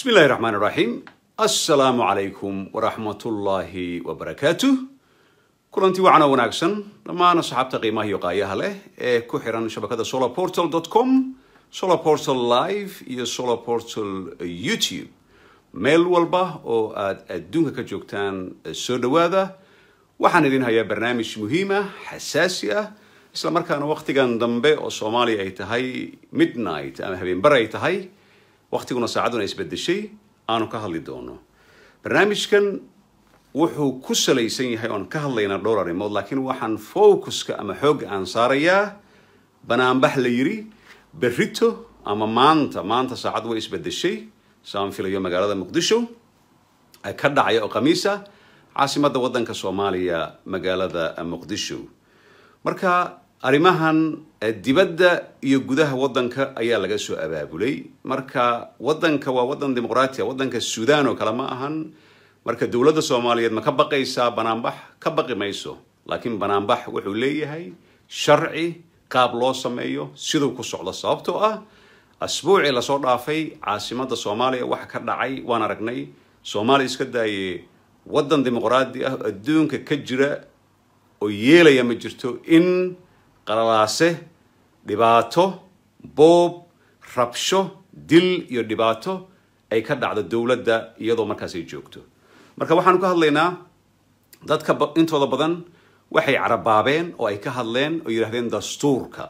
بسم الله الرحمن الرحيم السلام عليكم ورحمة الله وبركاته kulanti wacana wanaagsan dhammaan asxaabta qiimaha iyo qaayaha leh ee ku xiran shabakada solarportal com solarportal live iyo solarportal youtube meel walba oo aad adduunka ka joogtaan soo dhowaada waxaan idin hayaa barnaamij muhiima xasaasi ah isla markaana waqtigan dambe oo soomaaliya ay tahay midnight ama habeenbar ay tahay waqtiguna saacaduna isbedeshay aanu ka hadli doono barnaamijkan wuxuu ku salaysan yahay oon ka hadlaynaa dhowr arrimood laakiin waxaan focuska ama xoogga aan saarayaa banaanbax la yiri berrito ama maanta maanta saacad way isbedeshay saan filayo magaalada muqdisho ka dhacaya oo khamiisa caasimadda waddanka soomaaliya magaalada muqdisho marka arrimahan dibadda iyo gudaha waddanka ayaa laga soo abaabulay marka waddanka waa waddan dimuqraatiya waddanka suudaan oo kale ma ahan marka dowladda soomaaliyeed ma ka baqaysaa banaanbax ka baqi mayso laakiin banaanbax wuxuu leeyahay sharci qaab loo sameeyo siduu ku socdo sababtoo ah asbuucii lasoo dhaafay caasimadda soomaaliya waxa ka dhacay waan aragnay soomaaliya iska daaye waddan dimuqraadi ah adduunka ka jira oo yeelaya ma jirto in qalalaase dhibaato boob rabsho dil iyo dhibaato ay ka dhacdo dowladda iyadoo markaas ay joogto marka waxaanu ka hadlaynaa dadka intooda badan waxay carabaabeen oo ay ka hadleen oo yidhahdeen dastuurka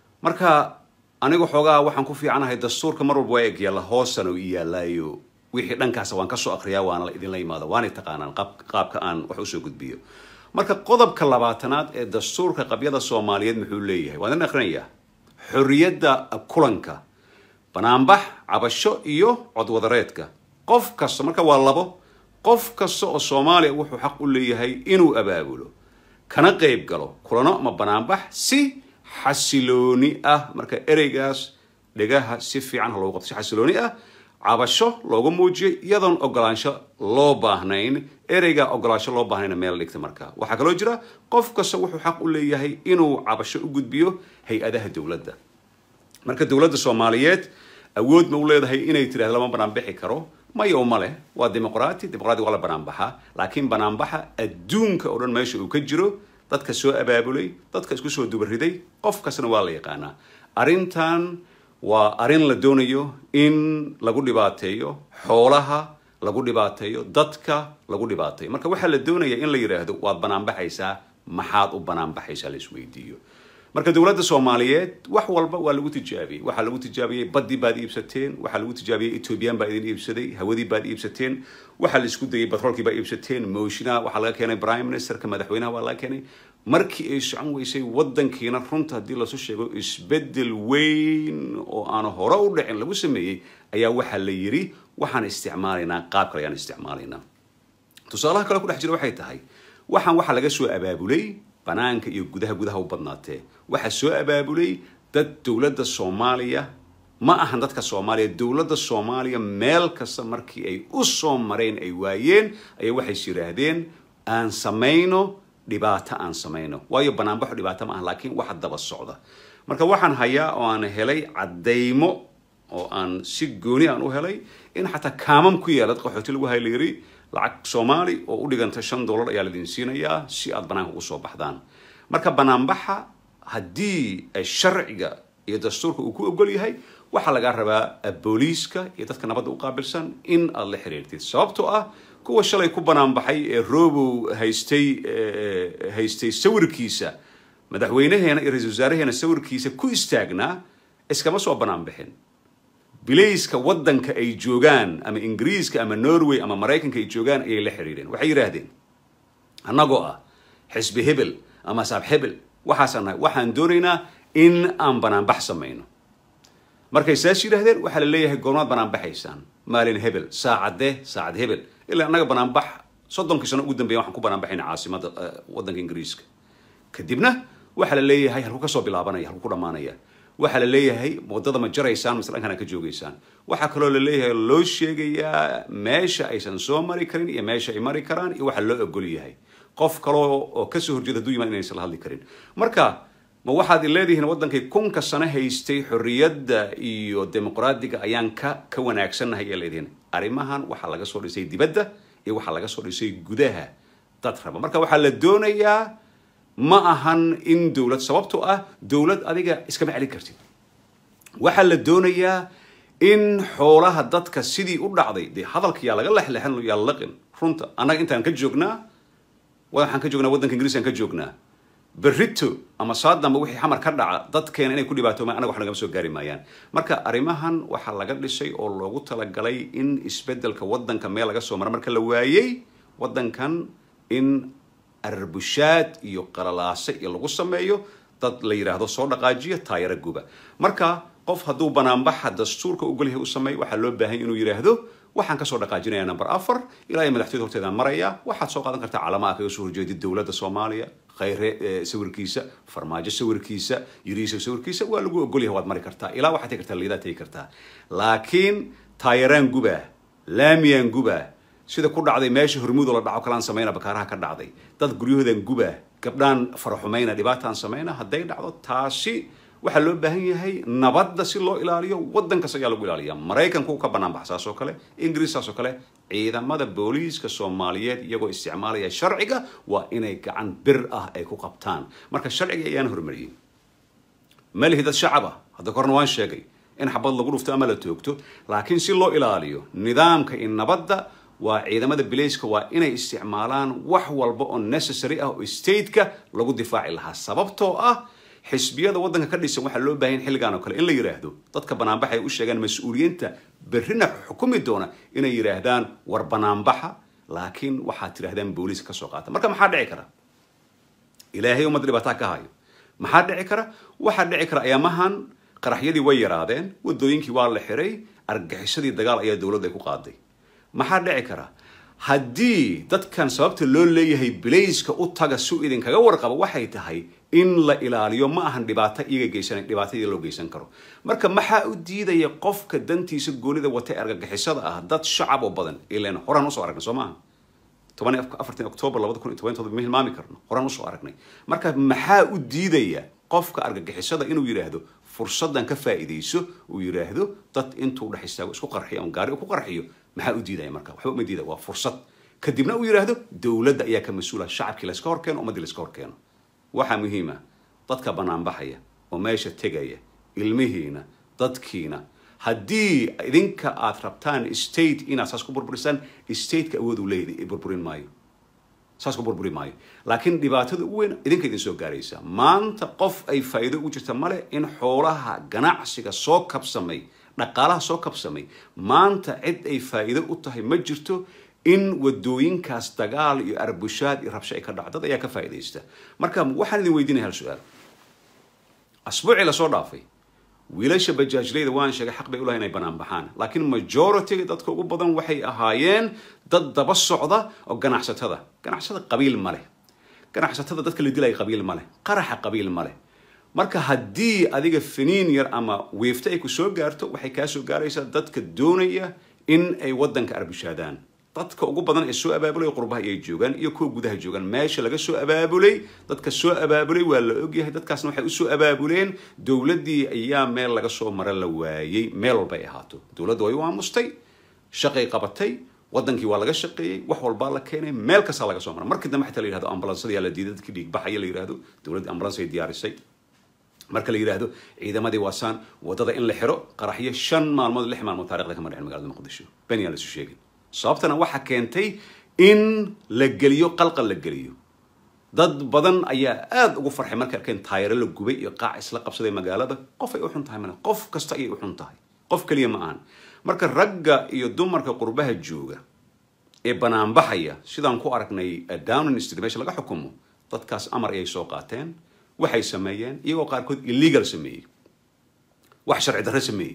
marka anigu xoogaa waxaan ku fiicanahay dastuurka mar walba waa eg yaalla hoosana u iyaalaayo wixii dhankaasa waan kasoo akriyaa waana la idinla imaada waanay taqaanaan qaabka aan wax usoo gudbiyo marka qodobka labaatanaad ee dastuurka qabyada soomaaliyeed muxuu leeyahay waan idin akrinayaa xorriyadda kulanka banaanbax cabasho iyo codwadareedka qof kasta marka waa labo qof kasta oo soomaaliya wuxuu xaq u leeyahay inuu abaabulo kana qayb galo kulano ama banaanbax si xasilooni ah marka ereygaas dhegaha si fiican ha loogu qabto si xasilooni ah cabasho looga muujiyay iyadoon ogolaansho loo baahnayn ereyga ogolaansho loo baahnayna meel dhigta marka waxaa kaloo jira qof kasta wuxuu xaq u leeyahay inuu cabasho u gudbiyo hay-adaha dowladda marka dowladda soomaaliyeed awood ma u leedahay inay tidhahdo lama banaanbixi karo maya uma leh waa dimuqraati dimuqraati waa la banaanbaxa laakiin banaanbaxa adduunka oo dhan meesha uu ka jiro dadka soo abaabulay dadka isku soo dubariday qof kastana waa la yaqaanaa arrintan waa arrin la doonayo in lagu dhibaateeyo xoolaha lagu dhibaateeyo dadka lagu dhibaateeyo marka waxaa la doonaya in la yidhaahdo waad banaanbaxaysaa maxaad u banaanbaxaysaa la isweydiiyo marka dowladda soomaaliyeed wax walba waa lagu tijaabiyey waxaa lagu tijaabiyey baddii baad iibsateen waxaa lagu tijaabiyey ethoobiyan baa idin iibsaday hawadii baad iibsateen waxaa la isku dayay batroolkii baa iibsateen moshina waxaa laga keenay prime ministerka madaxweynaha waa laga keenay markii ay socon weysay waddankiina runta haddii lasu sheego isbeddel weyn oo aan hore u dhicin lagu sameeyey ayaa waxaa la yidhi waxaan isticmaalaynaa qaab kale ayaan isticmaalaynaa tusaalaha kale ku dhex jira waxay tahay waxaan waxaa laga soo abaabulay banaanka iyo gudaha gudaha u badnaatee waxaa soo abaabulay dad dowladda soomaaliya ma ahan dadka soomaaliya dowladda soomaaliya meel kasta markii ay u soo mareen ay waayeen ayaa waxays yidhaahdeen aan samayno dhibaato aan samayno waayo banaanbaxo dhibaato ma aha laakiin waxa daba socda marka waxaan hayaa oo aan helay caddaymo oo aan si gooni aan u helay in xataa kaamam ku yaala dad qaxooti lagu hay la yiri lacag soomaali oo u dhiganta shan dollar ayaa laidin siinayaa si aad banaanka ugu soo baxdaan marka banaanbaxa haddii sharciga iyo dastuurka uu ku ogol yahay waxaa lagaa rabaa booliiska iyo dadka nabadda u qaabilsan in aad la xiriirtid sababtoo ah kuwa shalay ku banaanbaxay ee robow haystay haystay sawirkiisa madaxweynaheena iyo ra-isul wasaaraheena sawirkiisa ku istaagnaa iskama soo banaanbixin bilayska waddanka ay joogaan ama ingiriiska ama norway ama maraykanka ay joogaan ayay la xiriireen waxay yidhaahdeen annagoo ah xisbi hebel ama asaab hebel waxaasaan nahay waxaan doonaynaa in aan banaanbax samayno markay saas yidhahdeen waxaa la leeyahay goormaad banaanbaxaysaan maalin hebel saacadee saacad hebel ilaa annaga banaanbax soddonkii sano ugu dambeya waxaan ku banaanbaxayna caasimadda waddanka ingiriiska kadibna waxaa la leeyahay halku kasoo bilaabanaya halku ku dhammaanaya waxaa la leeyahay waddada ma jaraysaan mise dhankan ka joogaysaan waxaa kaloo la leeyahay loo sheegayaa meesha aysan soo mari karin iyo meesha ay mari karaan iyo waxa loo ogol yahay qof kaloo oo kasoo horjeeda haduu yimaad inaysan la hadli karin marka ma waxaad leedihiin waddankay kunka sano haystay xorriyadda iyo dimuqraadiga ayaan ka ka wanaagsannahay ayaa leedihiin arrimahan waxaa laga soo dhisay dibadda iyo waxaa laga soo dhisay gudaha dad raba marka waxaa la doonayaa ma ahan in dowlad sababtoo ah dowlad adiga iskama celin kartid waxaa la doonayaa in xoolaha dadka sidii u dhacday dee hadalka yaa laga lexlexan yaa laqin runta annaga intaan ka joognaa waxaan ka joognaa waddanka ingiriiskaan ka joognaa berrito ama saadamba wixii xamar ka dhaca dadkeena inay ku dhibaatoomaan anaga wax nagama soo gaari maayaan marka arrimahan waxaa laga dhisay oo loogu talagalay in isbeddelka waddanka meel laga soo mara marka la waayey waddankan in arbushaad iyo qalalaase iyo lagu sameeyo dad la yidhaahdo soo dhaqaajiya taayaro guba marka qof hadduu banaanbaxa dastuurka ogolyahay u sameey waxaa loo baahan inuu yidhaahdo waxaan kasoo dhaqaajinaya number afar ilaa iyo madaxtooyada horteedaan maraya waxaad soo qaadan kartaa calamaha kaga soo horjeedid dowladda soomaaliya khayre sawirkiisa farmaajo sawirkiisa yuriisa sawirkiisa waa lagu ogolyahay waad mari kartaa ilaa waxaad tegi kartaa liidaa tegi kartaa laakiin taayaraan gubaa laamiyaan gubaa sida ku dhacday meesha hormuudo la dhaco kalaan samayna bakaaraha ka dhacday dad guryahoodan gubaa gabdhaan faraxumayna dhibaataan samayna hadday dhacdo taasi waxaa loo baahan yahay nabadda si loo ilaaliyo waddankas ayaa lagu ilaaliya maraykanku ka bannaan bax saas oo kale ingiriis saas oo kale ciidamada booliiska soomaaliyeed iyagoo isticmaalaya sharciga waa inay gacan bir ah ay ku qabtaan marka sharciga ayaan hormariyey malihi dad shacaba hadda korna waan sheegay in xabad lagu dhufto ama la toogto laakiin si loo ilaaliyo nidaamka iyo nabadda waa ciidamada bilayska waa inay isticmaalaan wax walba oo necessary ah oo stateka lagu difaaci lahaa sababtoo ah xisbiyada waddanka ka dhisan waxaa loo baahan xilligan oo kale in la yidhaahdo dadka banaanbaxa ay u sheegaan mas-uuliyiinta berrina xukumi doona inay yidhaahdaan war banaanbaxa laakiin waxaad tidhahdaan booliiska ka soo qaata marka maxaa dhici kara ilaahay ummadda dhibaataa ka hayo maxaa dhici kara waxaa dhici kara ayaamahan qaraxyadii way yaraadeen waddooyinkii waa la xiray argaxisadii dagaal ayaa dowladda ay ku qaaday maxaa dhici kara haddii dadkan sababta loo leeyahay bilayska u taga si idinkaga warqaba waxay tahay in la ilaaliyo ma ahan dhibaato iyaga geysan dhibaatadii loo geysan karo marka maxaa u diidaya qofka dantiisa goonida watay argagixisada ah dad shacab oo badan ilan horaan usoo aragnay soo maaha toban afartan octoobar labada kun iyo toban todoba ma hilmaami karno horaan usoo aragnay marka maxaa u diidaya qofka argagixisada inuu yidhaahdo fursaddan ka faa'iidayso uu yidhaahdo dad intuu dhex istaago isku qarxiyo ama gaari ku qarxiyo maxaa u diidaya marka waxba uma diidaya waa fursad kadibna uu yidhaahdo dowladda ayaa ka mas-uula shacabkii layska hor keeno ummaddii layska hor keeno waxaa muhiima dadka banaanbaxaya oo meesha tegaya ilmihiina dadkiina haddii idinka aad rabtaan state inaad saas ku burburisaan stateka awood uu leeyahay burburin maayo saas ku burburi maayo laakiin dhibaatada ugu weyn idinka idin soo gaaraysa maanta qof ay faa'iido ugu jirta male in xoolaha ganacsiga soo kabsamay dhaqaalaha soo kabsamay maanta cid ay faa'iido u tahay ma jirto in wadooyinkaas dagaal iyo arbushaad iyo rabsho ay ka dhaco dad ayaa ka faa'iidaysta marka waxaan idin weydiinaya hal su-aal asbuucii lasoo dhaafay wiilasha bajaajleyda waan sheegay xaq bay u lahay inay banaan baxaan laakiin majority dadka ugu badan waxay ahaayeen dad daba socda oo ganacsatada ganacsatada qabiil ma leh ganacsatada dadka la dilaya qabiil ma leh qaraxa qabiil ma leh marka haddii adiga finiin yar ama wiifta ay ku soo gaarto waxay kaa soo gaaraysaa dadka doonaya in ay waddanka arbushaadaan dadka ugu badan ee soo abaabulay qurbaha ayay joogaan iyo kuwa gudaha joogaan meesha laga soo abaabulay dadka soo abaabulay waa la ogyahay dadkaasna waxay usoo abaabuleen dowladdii ayaa meel laga soo mara la waayey meel walba ay ahaato dowladda way u aamustay shaqay qabatay waddankii waa laga shaqeeyey wax walbaa la keenay meel kastaa laga soo mara markii dambe xataa la yihahdo ambalansadayaa la diiday dadkii dhiigbaxaya la yihahdo dowladda ambulans ay diyaarisay marka la yidhaahdo ciidamadii waasaan waddada in la xiro qaraxyo shan maalmood lix maalmood taarikhda kama dhicin magaalada muqdisho been yaan la isu sheegin sababtana waxaa keentay in la geliyo qalqal la geliyo dad badan ayaa aada ugu farxay markay arkeen taayaro la gubay iyo qaac isla qabsaday magaalada qof ay u xun tahay male qof kasta ayay u xun tahay qof keliya ma ahan marka ragga iyo dumarka qurbaha jooga ee banaanbaxaya sidaan ku aragnay downing street meesha laga xukumo dadkaas amar ayay soo qaateen waxay sameeyeen iyagoo qaarkood illegal sameeyey wax sharci darre sameeyey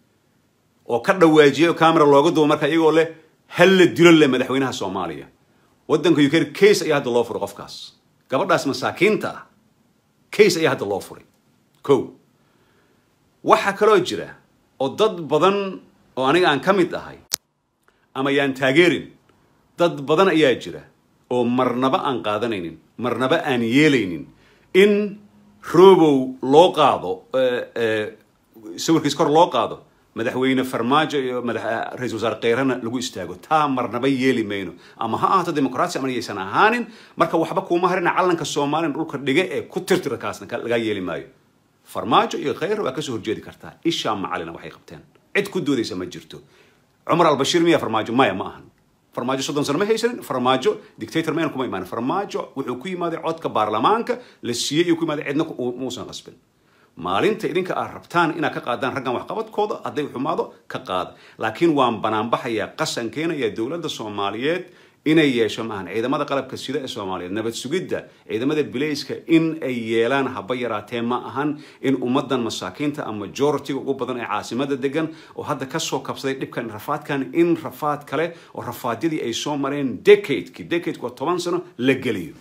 oo ka dhawaajiyay oo camera looga dubo marka iyagoo leh hal la dilo leh madaxweynaha soomaaliya waddanka uk case ayaa hadda loo furay qofkaas gabadhaas masaakiinta ah case ayaa hadda loo furay ko waxaa kaloo jira oo dad badan oo aniga aan ka mid ahay ama yaan taageerin dad badan ayaa jira oo marnaba aan qaadanaynin marnaba aan yeelaynin in robow loo qaado sawirkiis kor loo qaado madaxweyne farmaajo iyo madax ra-isul wasaare keyrana lagu istaago taa marnaba yeeli mayno ama ha ahaato dimuqraasi ama yaysan ahaanin marka waxba kuuma harina calanka soomaaliya dhulka dhiga ee ku tirtira kaasna lagaa yeeli maayo farmaajo iyo kheyr waa kasoo horjeedi kartaa ishaa macalina waxay qabteen cid ku doodaysa ma jirto cumar albashiir miya farmaajo maya ma ahan farmaajo soddon sano ma haysanin farmaajo dictator mayna kuma imaanin farmaajo wuxuu ku yimaaday codka baarlamaanka la siiyey iyo ku yimaaday cidna muusan qasbin maalinta idinka aad rabtaan inaad ka qaadaan raggan waxqabadkooda hadday xumaado ka qaada laakiin waan banaanbaxayaa qasan keenaya dowladda soomaaliyeed inay yeesho maahan ciidamada qalabka sida ee soomaaliyeed nabad sugidda ciidamada bilayska in ay yeelaan haba yaraatee ma ahan in ummadan masaakiinta ama majoritiga ugu badan ee caasimada degan oo hadda kasoo kabsaday dhibkan rafaadkan in rafaad kale oo rafaadyadii ay soo mareen decadeki decadeki waa toban sano la geliyo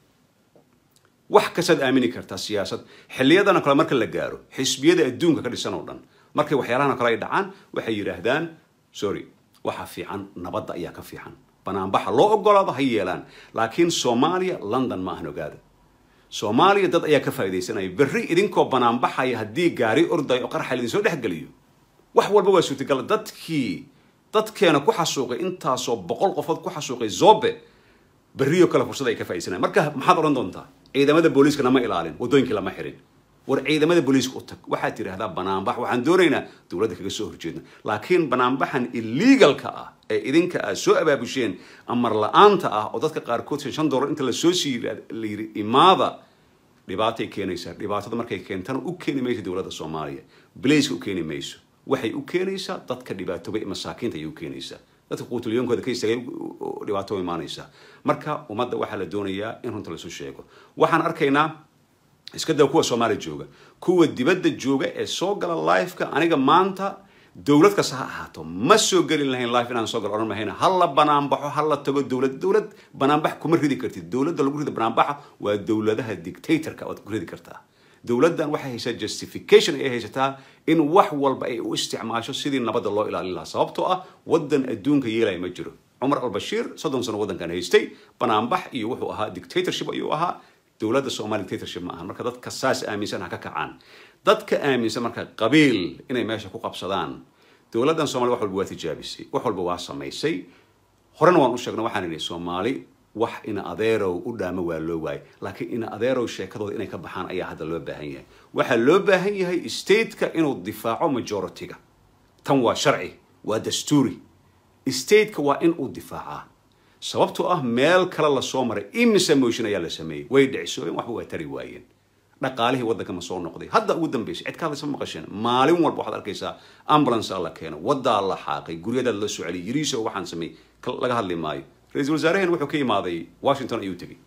wax kastaad aamini kartaa siyaasad xiliyadana kale marka la gaaro xisbiyada adduunka ka dhisan oo dhan markay waxyaalahan kale ay dhacaan waxay yidhaahdaan sorry waxa fiican nabadda ayaa ka fiican banaanbaxa loo ogolaado ha yeelaan laakiin soomaaliya london ma ahan ogaada soomaaliya dad ayaa ka faaidaysanaya berri idinkoo banaanbaxaya haddii gaari orday oo qarxa idinsoo dhexgeliyo wax walba waa suurtagal dadkii dadkeena ku xasuuqay intaasoo boqol qofood ku xasuuqay zobe berriyo kale fursad ay ka faaidaysanaya marka maxaad odhan doontaa ciidamada booliiska nama ilaalin waddooyinkii lama xirin war ciidamada booliiska u tag waxaad tidhaahdaa banaanbax waxaan doonaynaa dowladda kaga soo horjeedna laakiin banaanbaxan illegalka ah ee idinka aad soo abaabusheen amar la-aanta ah oo dadka qaarkood shan dollar inta la soo siiy la yidhi imaada dhibaatay keenaysaa dhibaatada markay keentana u keeni mayso dowladda soomaaliya bilayska u keeni mayso waxay u keenaysaa dadka dhibaatoobay masaakiinta ayay u keenaysaa dadka quutulyoonkooda ka istaagay dhibaato imaanaysaa marka ummadda waxaa la doonayaa in runta laisu sheego waxaan arkaynaa iska daa kuwa soomaaliya jooga kuwa dibadda jooga ee soo gala lifeka aniga maanta dowlad kasta ha ahaato ma soo gelin lahayn life inaan soo galo odhan mahayna ha la banaanbaxo ha la tago dowlad dowlad banaanbax kuma ridi kartid dowladda lagu rida banaanbaxa waa dowladaha dictatorka waad ku ridi kartaa dowladdan waxay haysaa justification ay haysataa in wax walba ay u isticmaasho sidii nabadda loo ilaalin lahaa sababtoo ah waddan adduunka yeelaya ma jiro cumar albashiir soddon sano waddankan haystay banaanbax iyo wuxuu ahaa dictatorship ayuu ahaa dowladda soomaaliya dictatorship ma ahan marka dadka saas aaminsan ha ka kacaan dadka aaminsan marka qabiil inay meesha ku qabsadaan dowladdan soomaliya wax walba waa tijaabisay wax walba waa samaysay horena waan u sheegnay waxaan idhi soomaali wax ina adeerow u dhaamo waa loo waayay laakiin ina adeerow sheekadooda inay ka baxaan ayaa hadda loo baahan yahay waxaa loo baahan yahay stateka inuu difaaco majority-ga tan waa sharci waa dastuuri stateka waa in uu difaacaa sababtoo ah meel kale lasoo maray imise motion ayaa la sameeyey way dhicisoobeen waxba waa tari waayeen dhaqaalihii waddanka ma soo noqday hadda ugu dambeysay cid ka hadlaysa ma maqasheen maalin walba waxaad arkaysaa ambulance la keeno waddaa la xaaqay guryadaa la soo celiyay yiriiso waxaan sameeyey laga hadli maayo ra-iisul wasaaraheen wuxuu ka imaaday washington ayuu tegey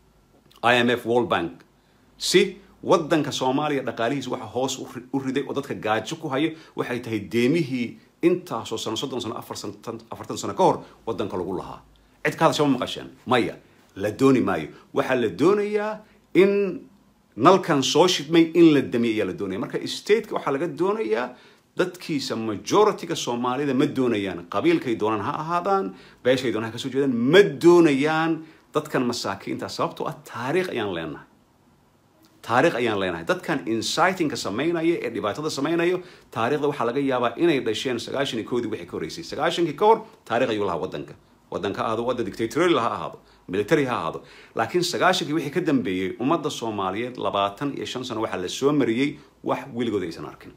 i m f world bank si waddanka soomaaliya dhaqaalihiis waxa hoos u riday oo dadka gaajo ku haya waxay tahay deemihii intaasoo sano soddon sano afartan sano ka hor waddanka lagu lahaa cid ka hadasha ma maqasheen maya la dooni maayo waxaa la doonayaa in nalkan soo shidmay in la damiya ayaa la doonaya marka stateka waxaa laga doonayaa dadkiisa majority-ga soomaalida ma doonayaan qabiilkay doonaan ha ahaadaan beeshay doonaan ha kasoo jeedaan ma doonayaan dadkan masaakiinta sababtoo ah taariikh ayaan leenahay taariikh ayaan leenahay dadkan incitingka samaynaya ee dhibaatada samaynayo taariikhda waxaa laga yaabaa inay dhasheen sagaashan iyo koodii wixii ka horreysay sagaashankii ka hor taarikh ayuu lahaa waddanka waddanka ha ahaado wadda dictatorial ha ahaado military ha ahaado laakiin sagaashankii wixii ka dambeeyey ummadda soomaaliyeed labaatan iyo shan sano waxaa la soo mariyey wax weligood aysan arkin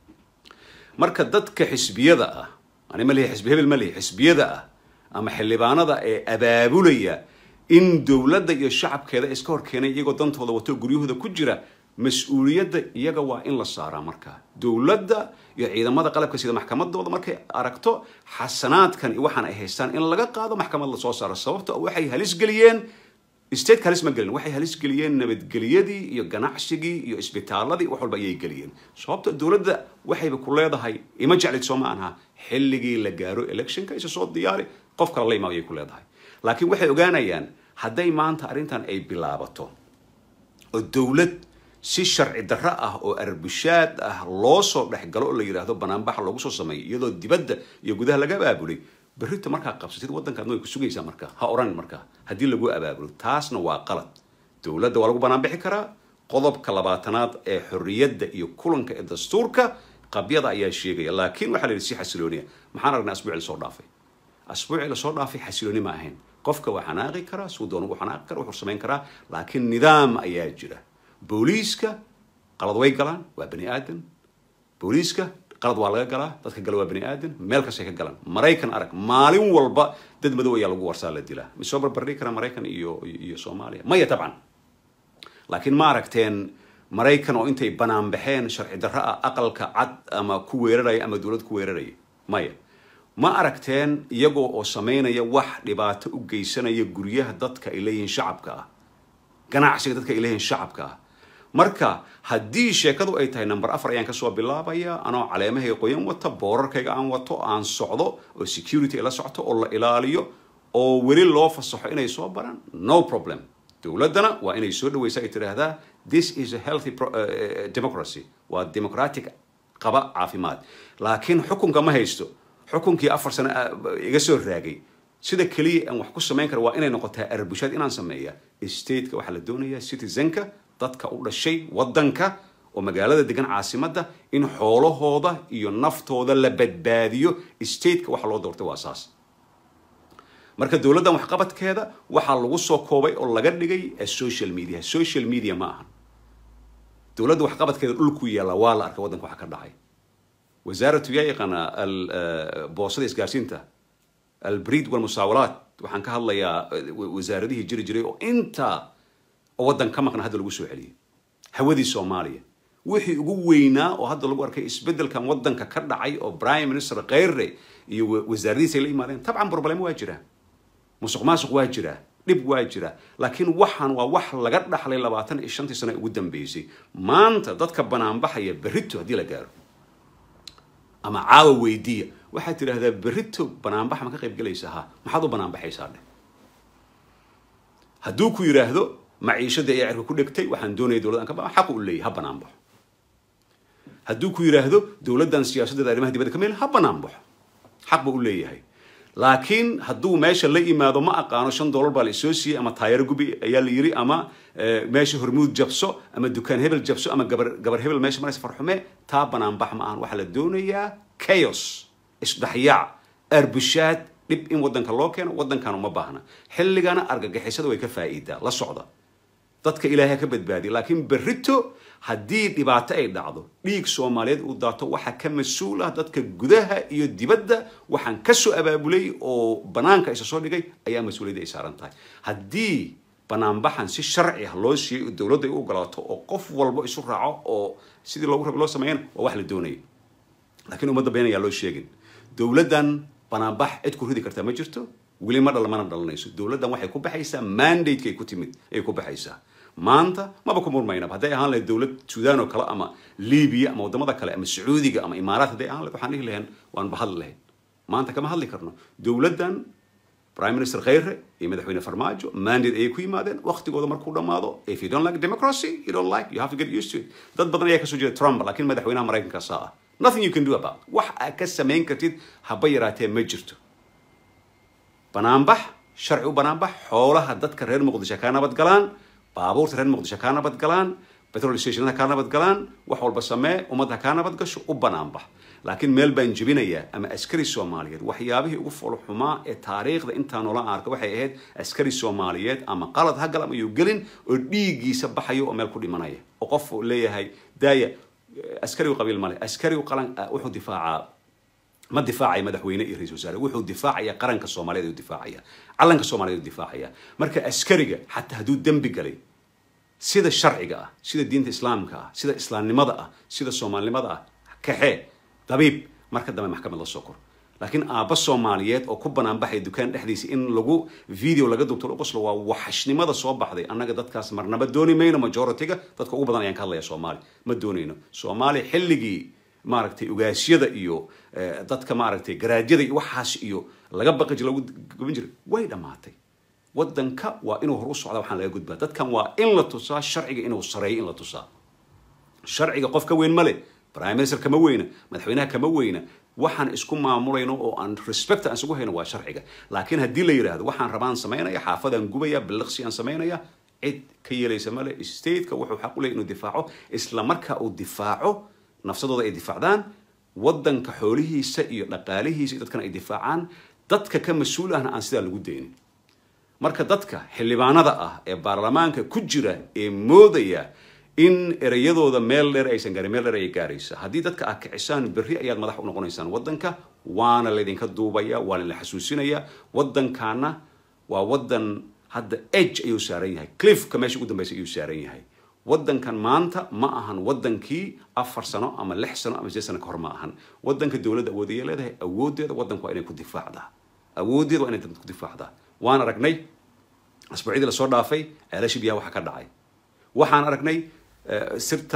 marka dadka xisbiyada ah ani ma lihi xisbi hebel ma lihi xisbiyada ah ama xildhibaanada ee abaabulaya in dowladda iyo shacabkeeda iska hor keenay iyagoo dantooda wato guryahooda ku jira mas-uuliyadda iyaga waa in la saaraa markaa dowladda iyo ciidamada qalabka sida maxkamadooda markay aragto xasanaadkan iyo waxaan ay haystaan in laga qaado maxkamad lasoo saaro sababto waxay halis geliyeen stateka halis ma gelin waxay halis geliyeen nabadgelyadii iyo ganacsigii iyo isbitaaladii wax walba ayay geliyeen sababto dowladda waxayba ku leedahay ima jeclid soo ma anha xilligii la gaaro electionka isa soo diyaari qof kale la imaado ayay ku leedahay laakiin waxay ogaanayaan hadday maanta arrintan ay bilaabato oo dowlad si sharci darro ah oo arbushaad ah loo soo dhexgalo oo la yidhaahdo banaanbaxa loogu soo sameeyo iyadoo dibadda iyo gudaha laga abaabulay berrita markaa qabsatid waddankaadna way ku sugaysaa markaa ha oran markaa haddii lagu abaabulo taasna waa qalad dowladda waa lagu banaanbixi karaa qodobka labaatanaad ee xorriyadda iyo kulanka ee dastuurka qabyada ayaa sheegaya laakiin waxaa la yidhi si xasilooniya maxaan aragnay asbuuci lasoo dhaafay asbuuci lasoo dhaafay xasilooni ma ahayn qofka waa xanaaqi karaa suu doon ugu xanaaqi kara wuxuu samayn karaa laakiin nidaam ayaa jira booliiska qalad way galaan waa bani aadan booliiska qalad waa laga galaa dadka gala waa bani aadan meel kastay ka galaan maraykan arag maalin walba dad madow ayaa lagu warsaa la dilaa ma soo barbardhigi karaa maraykan iyo iyo soomaaliya maya tabcan laakiin ma aragteen maraykan oo intay banaan baxeen sharci darro ah aqalka cad ama ku weeraraya ama dowlad ku weeraraya maya ma aragteen iyagoo oo samaynaya wax dhibaato u geysanaya guryaha dadka ay leeyihiin shacabka ah ganacsiga dadka ay leeyihiin shacabka ah marka haddii sheekadu ay tahay number afar ayaan kasoo bilaabaya anoo caleemahayga qoyan wata boorarkayga aan wato aan socdo oo security ay la socto oo la ilaaliyo oo weli loo fasaxo inay soo baraan no problem dowladdana waa inay soo dhawaysa ay tidhaahdaa this is a healthy pro, uh, democracy waa democratic qaba caafimaad laakiin xukunka ma haysto xukunkii afar sano iga soo raagay sida keliya aan wax ku samayn kara waa inay noqotaa arbushaad inaan sameeya stateka waxaa la doonayaa citizenka dadka u dhashay waddanka oo magaalada degan caasimadda in xoolahooda iyo naftooda la badbaadiyo stateka waxa loo doortay waa saas marka dowladdan waxqabadkeeda waxaa lagu soo koobay oo laga dhigay social media social media ma ahan dowladda waxqabadkeeda dhulku yaalla waa la arkay waddanka waxa ka dhacay wasaaratu yaa yaqaana boosada isgaarsiinta albrid walmusaawalaat waxaan ka hadlayaa wasaaradihii jiri jiray oo intaa oo waddan ka maqna hadda lagu soo celiyay hawadii soomaaliya wixii ugu weynaa oo hadda lagu arkay isbeddelkan waddanka ka dhacay oo prime minister kheyre iyo wasaaradihiisa ay la yimaadeen tabcan problemo waa jiraa musuq maasuq waa jiraa dhib waa jira laakiin waxaan waa wax laga dhaxlay labaatan iyo shantii sano ugu dambeysay maanta dadka banaanbaxaya berrito haddii la gaaro ama caawa weydiiya waxaad tidhaahdaa berrito banaanbax ma ka qayb gelaysaa ha maxaad u banaanbaxaysaa dheh hadduu ku yidhaahdo maciishadii ayaa cirka ku dhegtay waxaan doonaya dowladdan ka baa xaqu u leeyahy ha banaanbaxo hadduu ku yidhaahdo dowladdan siyaasaddeeda arrimaha dibadda ka meel ha banaanbaxo xaq buu u leeyahay laakiin hadduu meesha la yimaado ma aqaano shan dollar baa la isoo siiyey ama taayaro gubi ayaa la yiri ama meesha hormuud jabso ama dukaan hebel jabso ama gabar gabar hebel meesha maraysa farxume taa banaanbax ma ahan waxaa la doonayaa chaos isdhexyaac arbushaad dhib in waddanka loo keeno waddankan uma baahna xilligana argagixisada way ka faa'iidaa la socda dadka ilaahay ka badbaadiya laakiin berrito haddii dhibaato ay dhacdo dhiig soomaaliyeed uu daato waxaa ka mas-uul ah dadka gudaha iyo dibadda waxaan kasoo abaabulay oo banaanka isa soo dhigay ayaa mas-uuliyadda ay saaran tahay haddii banaanbaxan si sharci ah loo siiyey oo dowladda ay u ogolaato oo qof walbo isu raaco oo sidii loogu rabay loo sameeyana waa wax la doonaya laakiin ummadda been ayaa loo sheegin dowladdan banaanbax cid ku ridi kartaa ma jirto weli ma dhal mana dhalanayso dowladdan waxay ku baxaysaa mandateka ay ku timid ayay ku baxaysaa maanta maba ku murmaynaba hadday ahaan lahayd dowlad suudaan oo kale ama libiya ama waddamada kale ama sacuudiga ama imaaraat hadday ahaan lahayd waxaan dhihi lahayn waan bahadli lahayn maanta kama hadli karno dowladdan prime minister kheyre iyo madaxweyne farmaajo mandate ayay ku yimaadeen waqtigooda markuu dhammaado if you don't like democracy you don't like you have to get used to it dad badan ayaa kasoo jeeda trump laakiin madaxweynaha maraykanka saa ah nothing you can do about wax aad ka samayn kartid haba yaraatee ma jirto banaanbax sharci u banaanbax xoolaha dadka reer muqdisho kaa nabad galaan baabuurta reer muqdisho kaa nabad galaan petrol stationada kaa nabad galaan wax walba samee ummadda kaa nabad gasho u banaanbax laakiin meel baan jebinayaa ama askari soomaaliyeed waxyaabihii ugu foolxumaa ee taariikhda intaa noola arka waxay ahayd askari soomaaliyeed ama qalad ha gal ama yuu gelin oo dhiiggiisa baxayo oo meel ku dhimanaya oo qof leeyahay daaya askarigu qabiil male askarigu qalan wuxuu difaacaa ma difaacaya madaxweyne iyo ra-isul wasaare wuxuu difaacaya qaranka soomaaliyeed ayuu difaacaya calanka soomaaliyeed ayuu difaacaya marka askariga xataa hadduu dembi galay sida sharciga ah sida diinta islaamka ah sida islaamnimada ah sida soomaalinimada ah kaxee dabiib marka dambe maxkamad la soo kor laakiin aabba soomaaliyeed oo ku banaanbaxaya dukaan dhexdiisa in lagu video laga dubto lagu qoslo waa waxashnimada soo baxday annaga dadkaas marnaba dooni mayno majority-ga dadka ugu badan ayaan ka hadlaya soomaali ma doonayno soomaali xilligii maaragtay ugaasyada iyo dadka maaragtay garaadyada iyo waxaas iyo laga baqi jira lagu gaban jiray way dhammaatay waddanka waa inuu hor u socda waxaan laga gudbaa dadkan waa in la tusaa sharciga inuu sareeyo in la tusaa sharciga qof ka weyn male prime minister kama weyna madaxweynaha kama weyna waxaan isku maamulayno oo aan respect aan isugu hayno waa sharciga laakiin haddii la yidhaahdo waxaan rabaan samaynaya xaafadaan gubaya biliqsi aan samaynaya cid ka yeelaysa male stateka wuxuu xaq u leeyahy inuu difaaco isla marka uu difaaco nafsadooda ay difaacdaan waddanka xoolihiisa iyo dhaqaalihiisa iyo dadkana ay difaacaan dadka ka mas-uul ahna aan sidaa lagu daynin marka dadka xildhibaanada ah ee baarlamaanka ku jira ee moodaya in ereyadooda meel dheer aysan gaarin meel dheer ayay gaaraysa haddii dadka aad kicisaan berri ayaad madax u noqonaysaan waddanka waana laydinka duubaya waana la xasuusinaya waddankaana waa waddan hadda age ayuu saaran yahay cliffka meesha ugu dambaysa ayuu saaran yahay waddankan maanta ma ahan waddankii afar sano ama lix sano ama sideed sano ka hor ma ahan waddanka dowladda awoodaya leedahay awooddeeda waddanku waa inay ku difaacdaa awooddeeda waa inay dadka ku difaacdaa waan aragnay asbuucyadii lasoo dhaafay ceelasha biyaha waxa ka dhacay waxaan aragnay sirta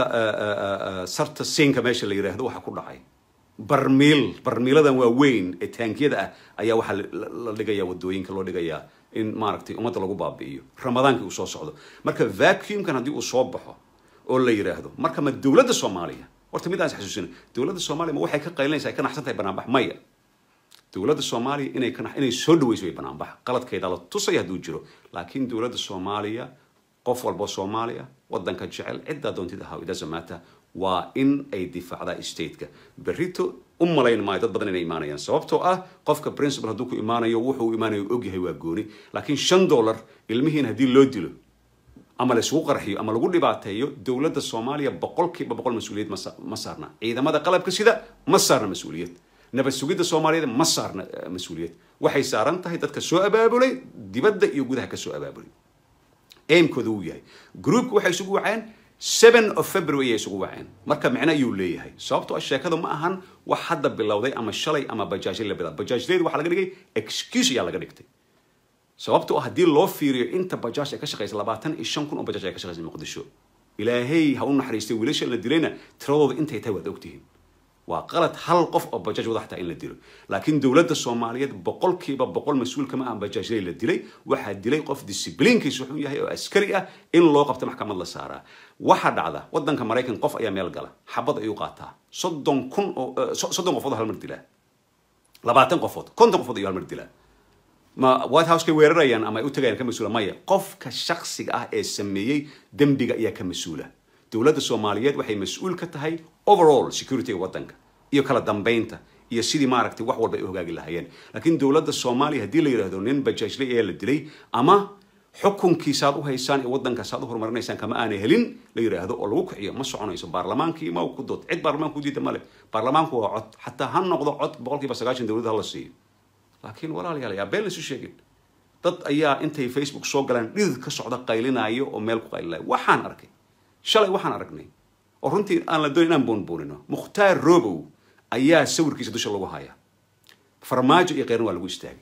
sarta siinka meesha la yidhaahdo waxa ku dhacay barmiil barmiiladan waa weyn ee taankiyada ah ayaa waxaa la dhigaya wadooyinka loo dhigayaa in maaragtay ummadda lagu baabi'iyo ramadaankii uu soo socdo marka vacuumkan haddii uu soo baxo oo la yidhaahdo marka ma dowladda soomaaliya horta mid aan is xasuusina dowladda soomaaliya ma waxay ka qaylinaysaa ay ka naxsan tahay banaanbax maya dowladda soomaaliya inay ka inay soo dhawayso way banaanbax qaladkeeda la tusaya hadduu jiro laakiin dowladda soomaaliya qof walbo soomaaliya waddanka jecel ciddaa doontid ahaa it doesn't matter waa in ay difaacdaa stateka berrito u malayn maayo dad badan inay imaanayaan sababtoo ah qofka principal hadduu ku imaanayo wuxuu u imaanayo ogyahay waa gooni laakiin shan dollar ilmihiin haddii loo dilo ama laisugu qarxiyo ama lagu dhibaateeyo dowladda soomaaliya boqolkiiba boqol mas-uuliyad ma saarna ciidamada qalabka sida ma saarna mas-uuliyad nabad sugidda soomaaliyeed ma saarna mas-uuliyad waxay saaran tahay dadka soo abaabulay dibadda iyo gudaha ka soo abaabulay aimkooda wuu yahay groupka waxay isugu waceen seven of february ayay isugu waceen marka micno ayuu leeyahay sababtoo ah sheekadu ma ahan wax hadda bilowday ama shalay ama bajaajlay la bilaab bajaajlayda waxaa laga dhigay excuse ayaa laga dhigtay sababtoo ah haddii loo fiiriyo inta bajaaj ay ka shaqaysa labaatan iyo shan kun oo bajaaj ay ka shaqaysa muqdisho ilaahay ha u naxariistay wiilasha la dilayna tiradooda intay tahay waad ogtihiin waa qalad hal qof oo bajaaj wada xataa in la dilo laakiin dowladda soomaaliyeed boqolkiiba boqol mas-uul kama ah bajaajlay la dilay waxaa dilay qof discibliinkiisu xun yahay oo askari ah in loo qabta maxkamad la saaraa waxaa dhacda waddanka maraykan qof ayaa meel gala xabad ayuu qaataa soddon kun oo soddon qofood hal mar dilaa labaatan qofood konton qofood ayuu hal mar dilaa ma white house kay weerarayaan ama ay u tagayaan ka mas-uula maya qofka shaksiga ah ee sameeyey dembiga ayaa ka mas-uula dowladda soomaaliyeed waxay mas-uul ka tahay overall securityga waddanka iyo kala dambeynta iyo sidii maaragtay wax walba ay u hogaagi lahaayeen laakiin dowladda soomaaliya haddii la yidhaahdo nin bajaajlay ayaa la dilay ama xukunkiisaad u haysaan ee waddankaasaad u horumarinaysaan kama aanay helin la yidhaahdo oo lagu kiciyo ma soconayso baarlamaankii ma ku dood cid baarlamaanka u diida male baarlamaanku waa cod xataa ha noqdo cod boqolkiiba sagaashan dowladda hala siiyo laakiin walaalayaal yaa been laysu sheegin dad ayaa intay facebook soo galaan dhidid ka socda qaylinaayo oo meel ku qaylinaayo waxaan arkay shalay waxaan aragnay oo runtii aan la doonin inaan boonboonino mukhtaar robow ayaa sawirkiisa dusha lagu hayaa farmaajo iyo kheyrna waa lagu istaagay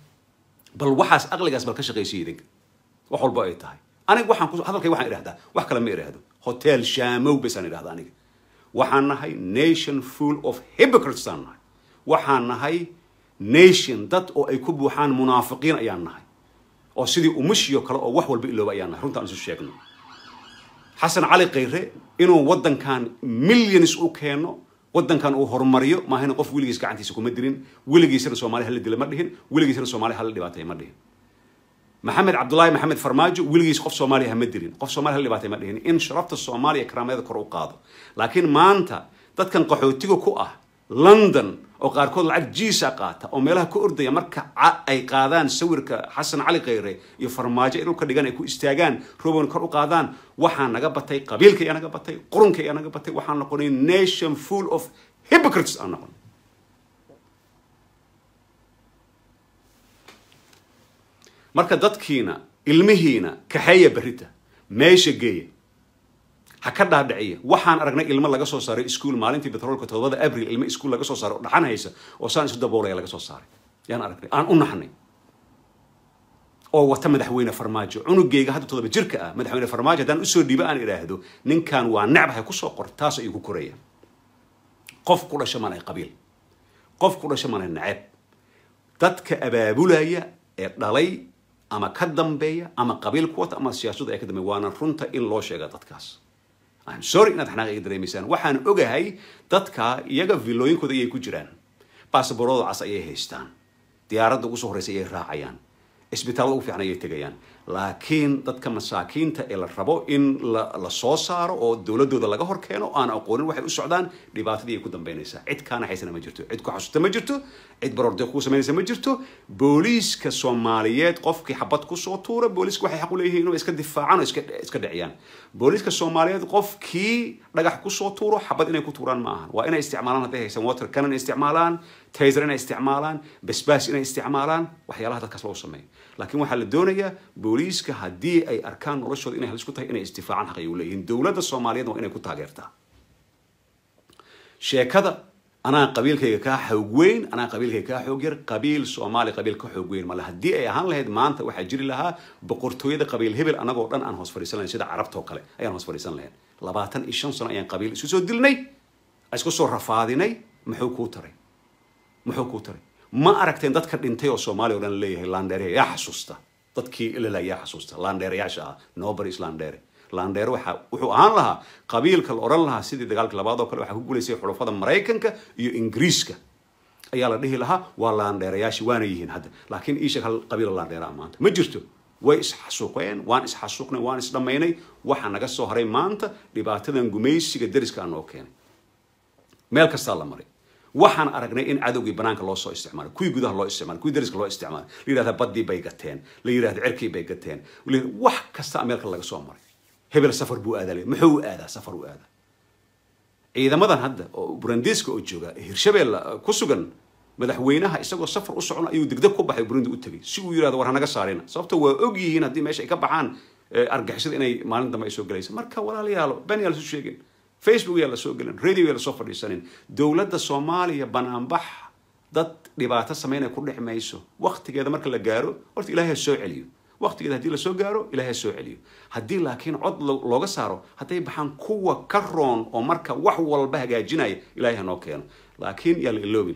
bal waxaas aqligaas bal ka shaqaysay idinka wax walba ay tahay aniga waxaan ku hadalkay waxaan idhahdaa wax kale ma idhaahdo hotel shaamow basaan idhahda aniga waxaan nahay nation full of hypocrites aan nahay waxaan nahay nation dad oo ay ku buuxaan munaafiqiin ayaan nahay oo sidii umushiyo kale oo wax walba ilooba ayaan nahay runtaan isu sheegno xasan cali khayre inuu waddankan millions u keeno waddankan uu horumariyo maahayna qof weligiis gacantiisa kuma dirin weligiisana soomaali hala dila ma dhihin weligiisana soomaali hala dhibaatay ma dhihin maxamed cabdullaahi maxamed farmaajo weligiis qof soomaaliya hama dirin qof soomaali hala dhibaatay ma dhihin in sharafta soomaaliya karaameeda kor u qaado laakiin maanta dadkan qaxootiga ku ah london oo qaarkood lacag jiisa qaata oo meelaha ka ordaya marka ay qaadaan sawirka xasan cali khayre iyo farmaajo ay dhulka dhigan ay ku istaagaan robon kor u qaadaan waxaa naga batay qabiilka ayaa naga batay qurunka ayaa naga batay waxaan noqonay nation full of hypocrites aan noqon marka dadkiina ilmihiina kaxeeya berrita meesha geeya ha ka dhaadhiciya waxaan aragnay ilmo laga soo saaray iskuol maalintii betroolka todobada abril ilmo iskuol laga soo saaray oo dhaxan haysa oo saan isu daboolaya laga soo saaray yaan aragnay aan u naxnay oo wata madaxweyne farmaajo cunugeyga hadda todoba jirka ah madaxweyne farmaajo haddaan usoo dhiibo aan idhaahdo ninkan waa necbahay kusoo qor taas ayuu ku koraya qof ku dhasha malay qabiil qof ku dhasha malay naceb dadka abaabulaya ee dhalay ama ka dambeeya ama qabiil ku wata ama siyaasadu ay ka dambeeya waana runta in loo sheega dadkaas I'm sorry inaad xanaaq iga dareemaysaan waxaan ogahay dadka iyaga villooyinkooda ayay ku jiraan baasaboorada cas ayay haystaan diyaaradda ugu soo horreysa ayay raacayaan isbitaallada ugu fiican ayay tegayaan laakiin dadka masaakiinta ee la rabo in la la soo saaro oo dowladooda laga hor keeno aan aqoonin waxay u socdaan dhibaatadii ay ku dambeynaysaa cid kaa naxaysana ma jirto cid ku xasuusta ma jirto cid baroordi kuu samaynaysa ma jirto booliiska soomaaliyeed qofkii xabad kusoo tuura booliiska waxay xaq u leeyihiin inuu iska difaacaan oo iska iska dhiciyaan booliiska soomaaliyeed qofkii dhagax kusoo tuuro xabad inay ku tuuraan ma ahan waa inay isticmaalaan hadday haysan water cannon isticmaalaan taser inay isticmaalaan basbaas inay isticmaalaan waxyaalaha dadkaas loo sameeyo laakiin waxaa la doonayaa booliiska haddii ay arkaan noloshooda inay halis ku tahay inay istifaacaan xaq ay u leeyihiin dowladda soomaaliyeed waa inay ku taageertaa sheekada anaa qabiilkayga kaa xoog weyn anaa qabiilkayga kaa xoog yar qabiil soomaali qabiil ka xoog weyn male haddii ay ahaan lahayd maanta waxaa jiri lahaa boqortooyada qabiil hebel anagoo dhan aan hoos fadhiisan lahayn sida carabtoo kale ayaan hoos fadhiisan lahayn labaatan iyo shan sano ayaan qabiil isu soo dilnay isku soo rafaadinay muxuu kuu taray muxuu kuu taray ma aragteen dadka dhintay oo soomaaliya o dhan leeyahay landheere yaa xasuusta dadkii ilala yaa xasuusta landheereyaasha ah noboris landheere landheere waxa wuxuu ahaan lahaa qabiilka la odhan lahaa sidii dagaalka labaad oo kale waxaa ku guulaysay xulafada maraykanka iyo ingiriiska ayaa la dhihi lahaa waa landheerayaashii waana yihiin hadda laakiin iisheeg hal qabiila landheera ah maanta ma jirto way isxasuuqeen waan isxasuuqnay waan isdhammaynay waxaa naga soo haray maanta dhibaatadan gumaysiga deriska aan noo keenay meel kastaa la maray waxaan aragnay in cadowgii banaanka loo soo isticmaalay kuwii gudaha loo isticmaalay kuwii dariska loo isticmaalay la yidhahda baddii bay gateen la yidhahda cirkii bay gateen wax kasta ameerika laga soo maray hebel safar buu aadaa muxuu u aadaa safar u aadaa ciidamadan hadda oo burandiiska oo jooga hirshabelle ku sugan madaxweynaha isagoo safar u socon ayuu degdeg ku baxay burundi u tegay si uu yidhahdo war hanaga saarina sababto waa og yihiin haddii meesha ay ka baxaan argixisada inay maalin dambe ay soo gelaysa marka walaalayaalo ben yaa lasu sheegin facebook yaa lasoo gelin radio yaa lasoo fadhiisanin dowladda soomaaliya banaanbax dad dhibaato sameynaya ku dhex mayso waktigeeda marka la gaaro horta ilahay ha soo celiyo waktigeeda haddii lasoo gaaro ilahay ha soo celiyo haddii laakiin cod looga saaro hadday baxaan kuwa ka roon oo marka wax walba hagaajinaya ilahay ha noo keeno laakiin yaa la iloobin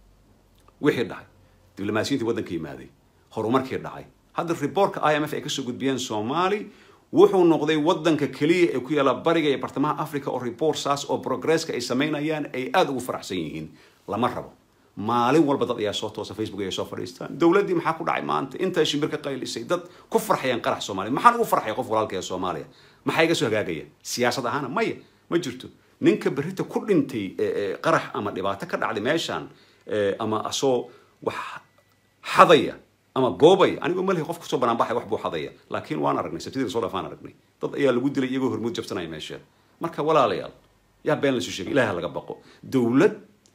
wixii dhacay diblomaasiyiintii waddanka yimaaday horumarkii dhacay hadda reportka i m f ay kasoo gudbiyeen soomaali wuxuu noqday waddanka keliya ee ku yaala bariga iyo bartamaha africa oo report saas oo progresska ay samaynayaan ay aada ugu faraxsan yihiin lama rabo maalin walba dad ayaa soo toosa facebook ayaa soo fadhiistaan dowladdii maxaa ku dhacay maanta intaa shimbir ka qaylisay dad ku farxayaan qarax soomaaliya maxaan ugu farxaya qof walaalka ee soomaaliya maxaa iga soo hagaagaya siyaasad ahaana maya ma jirto ninka berrita ku dhintay qarax ama dhibaato ka dhacday meeshaan ama asoo wax xadaya ama boobaya anigoo malihi qof kusoo banaanbaxay wax buu xadaya laakiin waan aragnay sabtidii lasoo dhaafaan aragnay dad ayaa lagu dilay iyagoo hormuud jabsanaya meesha marka walaalayaal yaa been lasu sheegay ilahay ha laga baqo dowlad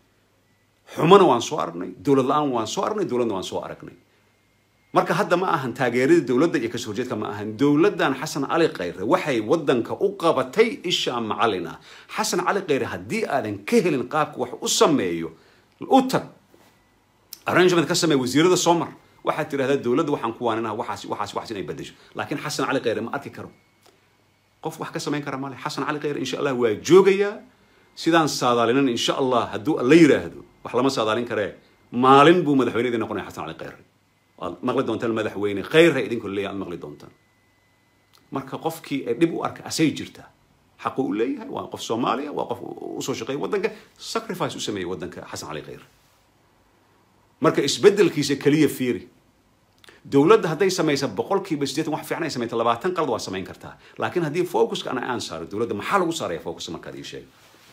xumana waan soo aragnay dowlad la-aan waan soo aragnay dowladna waan soo aragnay marka hadda ma ahan taageerada dowladda iyo kasoo horjeedka ma ahan dowladdan xasan cali khayre waxay waddanka u qabatay isha macalin ah xasan cali khayre haddii aadan ka helin qaabka wax u sameeyo u tag arrangement ka sameey wasiirada soo mar waxaad tidhahdaa dowladda waxaan ku waaninaha waxaas waxaas waxaas inay bedesho laakiin xasan cali khayre ma arki karo qof wax ka samayn kara male xasan cali khayre insha allah waa joogayaa sidaan saadaalinan insha allah hadduu la yidhaahdo wax lama saadaalin karee maalin buu madaxweynedii noqonaya xasan cali khayre waad maqli doontaan madaxweyne khayre idinkoo leeyahay aad maqli doontaan marka qofkii ee dhib u arka asay jirtaa xaqu u leeyahay waa qof soomaaliya waa qof usoo shaqeeya waddanka sacrifice u sameeyey waddanka xasan cali khayre marka isbedelkiisa keliya fiiri dowladda hadday samaysa boqolkiiba siddeetan wax fiican ay samayta labaatan qalad waa samayn kartaa laakiin haddii focuska ana aan saaro dowladda maxaa lagu saaraya focus markaad ii sheeg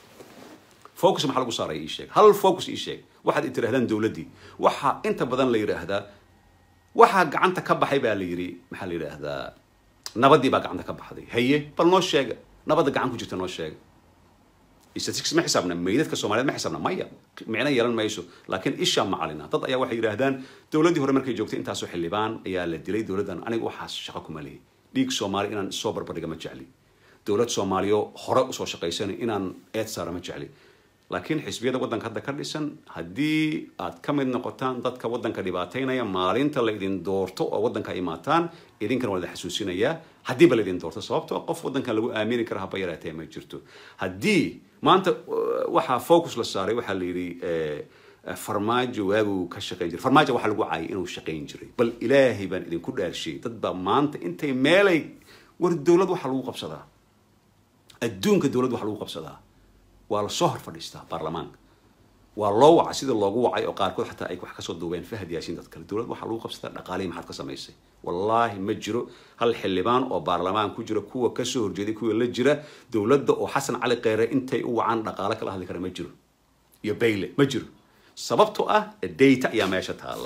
focus maxaa lagu saaraya ii sheeg hal focus ii sheeg waxaad tirahdaan dowladdii waxaa inta badan la yidhaahdaa waxaa gacanta ka baxay baa la yidhi maxaa la yidhaahdaa nabaddii baa gacanta ka baxday haye bal noo sheega nabadda gacan ku jirta noo sheega statistics ma xisaabna meydadka soomaaliyeed ma xisaabna maya micno yeelan mayso laakiin isha macalina dad ayaa waxay yidhaahdaan dowladdii hore markay joogtay intaasoo xildhibaan ayaa la dilay dowladdan aniga waxaas shaqo kuma lihi dhiig soomaali inaan soo barbardhiga ma jecli dowlad soomaaliyo hore usoo shaqaysanay inaan eed saara ma jecli laakiin xisbiyada waddanka hadda ka dhisan haddii aad ka mid noqotaan dadka waddanka dhibaataynaya maalinta la idin doorto oo waddanka imaataan idinkana waa idin xasuusinayaa haddiiba la idin doorto sababtoo qof waddankan lagu aamini kara haba yaraatee ma jirto haddii maanta waxaa focus la saaray waxaa la yidhi farmaajo waaguu ka shaqayn jiray farmaajo waxaa lagu caayay inuu shaqayn jiray bal ilaahay baan idinku dhaarshiyey dad baa maanta intay meelay war dowlad waxaa lagu qabsadaa adduunka dowlad waxaa lagu qabsadaa waa lasoo hor fadhiistaa baarlamaanka waa loo wacay sida loogu wacay oo qaarkood xataa ay wax kasoo duubeen fahad yaasiin dad kale dowlad waxaa lagu qabsataa dhaqaalihii maxaad ka samaysay wallaahi ma jiro hal xildhibaan oo baarlamaan ku jira kuwa kasoo horjeeday kuwa la jira dowladda oo xasan cali kheyre intay u wacaan dhaqaale kala hadli kara ma jiro iyo bayle ma jiro sababtoo ah data ayaa meesha taalla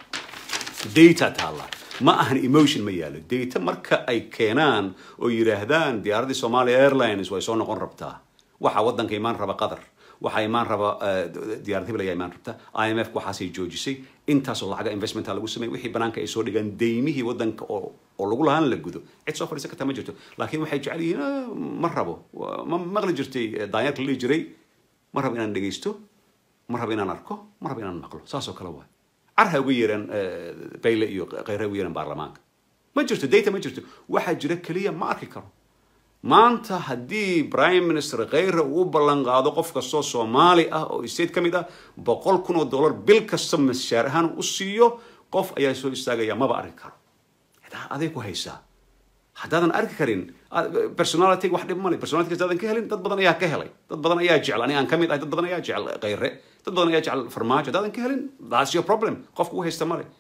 data taalla ma ahan emotion ma yaalo data marka ay keenaan oo yidhaahdaan diyaaraddii somalia airlines way soo noqon rabtaa waxaa waddanka imaan raba qatar waxaa imaan raba diyaarad hebel ayaa imaan rabta i m f waxaasay joojisay intaasoo lacaga investmenta lagu sameeyay wixii banaanka ay soo dhigaan deymihii waddanka oo oo lagu lahaan la gudo cid soo fadhiisan karta ma jirto laakiin waxay jecel yihiin ma rabo ma maqli jirtay daanyarka la dhihi jiray ma rabo inaan dhegaysto ma rabo inaan arko ma rabo inaan maqlo saasoo kale waay carha uga yeeraan bayle iyo kheyra uga yeeraan baarlamaanka ma jirto data ma jirto waxaa jira keliya ma arki karo maanta haddii prime minister kheyre uu ballan qaado qof kastoo soomaali ah oo state ka mid ah boqol kun oo dollar bil kasta mashaar ahaan u siiyo qof ayaa soo istaagaya maba arki karo xitaa aday ku haysaa haddaadan arki karin personality wax dhib male personality haddaadan ka helin dad badan ayaa ka helay dad badan ayaa jecel ani aan ka mid ahay dad badan ayaa jecel kheyre dad badan ayaa jecel farmaajo haddaadan ka helin that's your problem qofka u haysta male